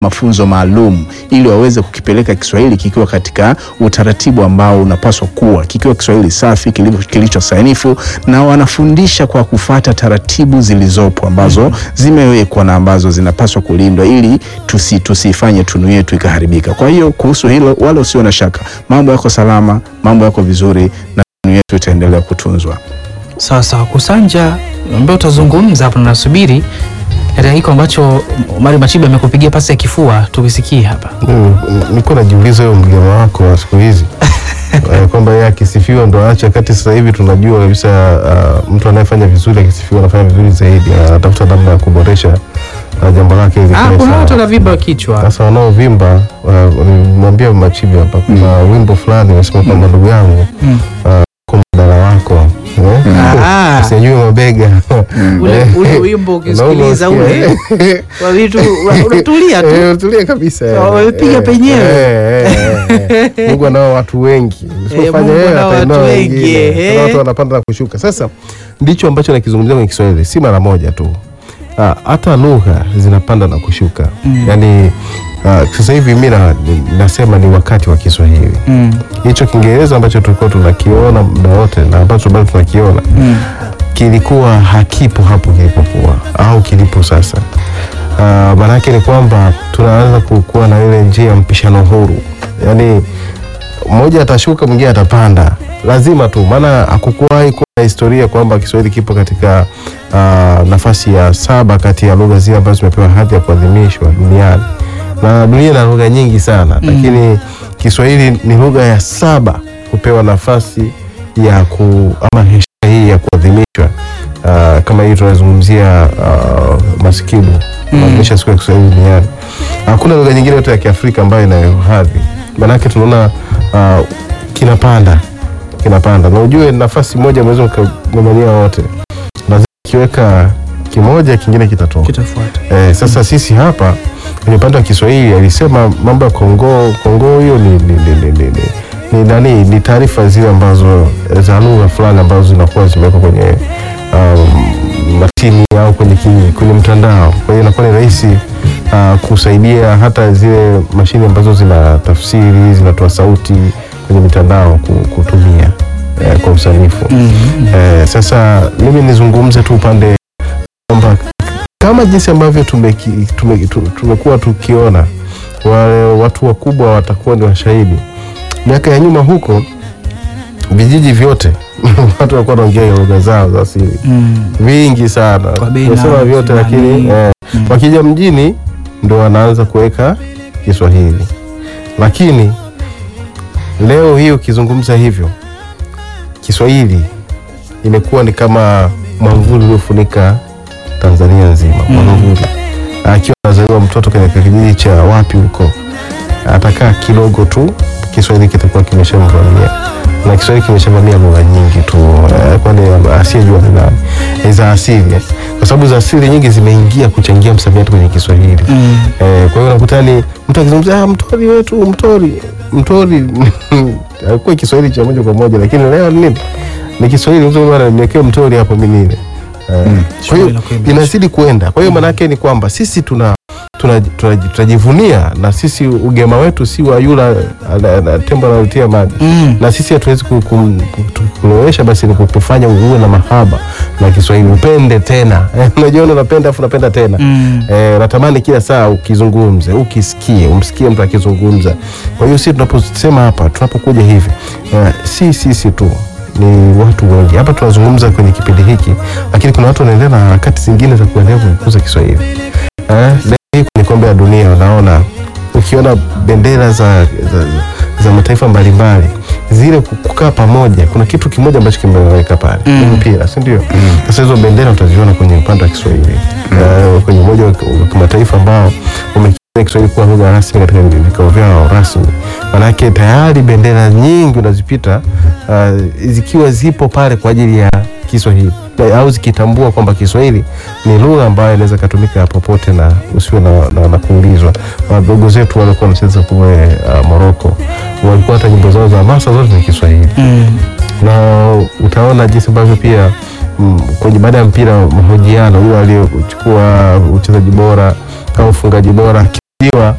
mafunzo maalum ili waweze kukipeleka Kiswahili kikiwa katika utaratibu ambao unapaswa kuwa kikiwa Kiswahili safi kilicho sanifu, na wanafundisha kwa kufata taratibu zilizopo ambazo zimewekwa na ambazo zinapaswa kulindwa ili tusi tusifanye tunu yetu ikaharibika. Kwa hiyo kuhusu hilo, wala usio na shaka, mambo yako salama, mambo yako vizuri na tunu yetu itaendelea kutunzwa. Sawa sawa, Kusanja ambaye utazungumza hapo, nasubiri katika hiko ambacho Omari Machiba amekupigia pasi ya kifua, tukisikie hapa. Nilikuwa najiuliza huyo mgema wako wa siku hizi eh, kwamba yeye akisifiwa ndo aache, kati sasa hivi tunajua kabisa uh, mtu anayefanya vizuri akisifiwa anafanya vizuri zaidi, anatafuta namna ya kuboresha uh, jambo lake ili Ah, liwe kuna sawa. watu wanavimba kichwa. Sasa wanaovimba uh, nimwambia Machibi hapa kuna wimbo fulani unasema kwamba ndugu yangu Mm. uh, kwa mdala wako eh, Ah, usinyanyue mabega ule ule wimbo ukisikiliza ule wa vitu una- unatulia tu. Eh, tulia kabisa eh. Wamepiga Eh, penyewe. eh, eh, eh. Mungu anao watu wengi Usipofanya Mungu yeye, anao atainua watu wengi, wengine. eh. Kuna watu wanapanda na kushuka sasa ndicho ambacho nakizungumzia kwenye Kiswahili si mara moja tu Ah, hata lugha zinapanda na kushuka yaani ah, sasa hivi mi na- ni- nasema ni wakati wa Kiswahili Mm, hicho Kiingereza ambacho tulikuwa tunakiona muda wote na ambacho bado tunakiona mm, kilikuwa hakipo hapo kilipokuwa au kilipo sasa. Uh, maanake ni kwamba tunaanza kukuwa na ile njia ya mpishano huru, yaani mmoja atashuka mwingine atapanda, lazima tu, maana hakukuwahi kuwa na historia kwamba Kiswahili kipo katika uh, nafasi ya saba kati ya lugha zile ambazo zimepewa hadhi ya kuadhimishwa duniani, na dunia ina lugha nyingi sana lakini Kiswahili ni lugha ya saba kupewa nafasi ya ku ama heshima hii ya kuadhimishwa uh, kama hii tunazungumzia uh, masikidu maadhimisha siku ya Kiswahili duniani. Hakuna lugha nyingine yote ya Kiafrika ambayo inayo hadhi, maanake tunaona uh, kinapanda kinapanda, na ujue nafasi moja mwezi mkagombania wote, lazima kiweka kimoja kingine kitatoka. kitafuata. Eh, sasa sisi hapa kwenye upande wa Kiswahili alisema mambo ya Kongo. Kongo hiyo ni, ni, ni, ni, ni, ni, ni, nani ni taarifa zile ambazo eh, za lugha fulani ambazo zinakuwa zimewekwa kwenye um, matini au kwenye, ki- kwenye mtandao. Kwa hiyo inakuwa ni rahisi uh, kusaidia hata zile mashine ambazo zina tafsiri zinatoa sauti kwenye mitandao ku- kutumia eh, kwa usanifu eh, sasa mimi nizungumze tu upande kwamba kama jinsi ambavyo tumeki- tume- tu- tumekuwa tukiona wale watu wakubwa watakuwa ni washahidi. Miaka ya nyuma huko vijiji vyote watu walikuwa wanaongea lugha zao za asili Mm, vingi sana, Kwa bei nasema nafuu, vyote, lakini fulani. eh, Mm. wakija mjini ndo wanaanza kuweka Kiswahili, lakini leo hii ukizungumza hivyo Kiswahili imekuwa ni kama mwamvuli uliofunika Tanzania nzima mwamvuli. Akiwa anazaliwa mtoto katika kijiji cha wapi huko, atakaa kidogo tu, Kiswahili kitakuwa kimeshamvamia na Kiswahili kimeshavamia lugha nyingi tu eh, kwani asiyejua ni nani Eh, za asili eh. kwa sababu za asili nyingi zimeingia kuchangia msamiati kwenye Kiswahili mm, Eh, kwa hiyo unakuta ni mtu akizungumza ah, mtori wetu mtori mtori alikuwa Kiswahili cha moja kwa moja, lakini leo ni nini? Ni Kiswahili mtu bwana niwekee mtori hapo mimi nile. Eh, kwa hiyo Shughuli inakuwa imeisha. inazidi kuenda. Kwa hiyo maana yake ni kwamba sisi tuna tuna- tuna- tunajivunia na sisi ugema wetu si wa yula ana- ana- tembo anayotia maji mm. na sisi hatuwezi ku- ku- ku- kulowesha, basi ni kukufanya uwe na mahaba na Kiswahili, upende tena. Unajiona unapenda afu unapenda tena Mm. Eh, natamani kila saa ukizungumze ukisikie umsikie mtu akizungumza. Kwa hiyo sisi tunaposema hapa tunapokuja hivi eh, si sisi tu ni watu wengi hapa tunazungumza kwenye kipindi hiki, lakini kuna watu wanaendelea na harakati zingine za kuendelea kukuza Kiswahili. Eh, leo hii kwenye kombe la dunia unaona ukiona bendera za, za, za mataifa mbalimbali zile ku- kukaa pamoja, kuna kitu kimoja ambacho kimeweka pale Mm. ni mpira, si ndio? Sasa hizo bendera utaziona kwenye upande wa Kiswahili Eh, kwenye umoja wa wa kimataifa ambao umekiri Kiswahili kuwa lugha rasmi katika vikao vyao rasmi. Manake tayari bendera nyingi unazipita uh, zikiwa zipo pale kwa ajili ya Kiswahili Na- au zikitambua kwamba Kiswahili ni lugha ambayo inaweza ikatumika popote na usiwe na, na, na kuulizwa. Wadogo zetu walikuwa wanacheza kule uh, Moroko, walikuwa hata nyimbo zao za hamasa zote ni Kiswahili Mm. na utaona jinsi ambavyo pia mm, kwenye baada ya mpira mahojiano, yule aliyechukua uchezaji bora au ufungaji bora jiwa